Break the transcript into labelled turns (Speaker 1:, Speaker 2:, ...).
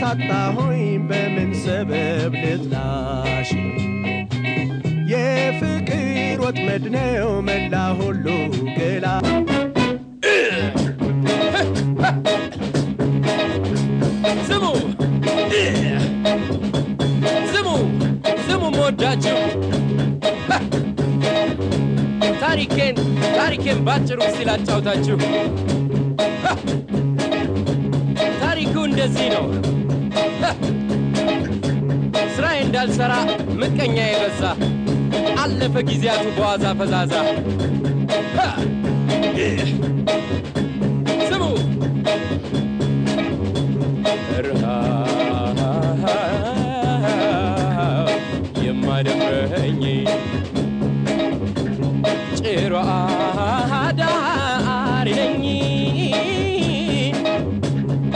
Speaker 1: አጣሆኝ በምን ሰበብ ልጥላሽ የፍቅር ወጥመድ ነው መላ ሁሉ ገላ
Speaker 2: ስሙ ስሙ ስሙ መወዳችሁ ታሪኬን ታሪኬን ባጭሩ ሲል አጫውታችሁ ታሪኩ እንደዚህ ነው። ስራዬ እንዳልሰራ ምቀኛ የበዛ አለፈ ጊዜያቱ በዋዛ ፈዛዛ። ስሙ ረሃብ የማደፍረኝ ጭሯ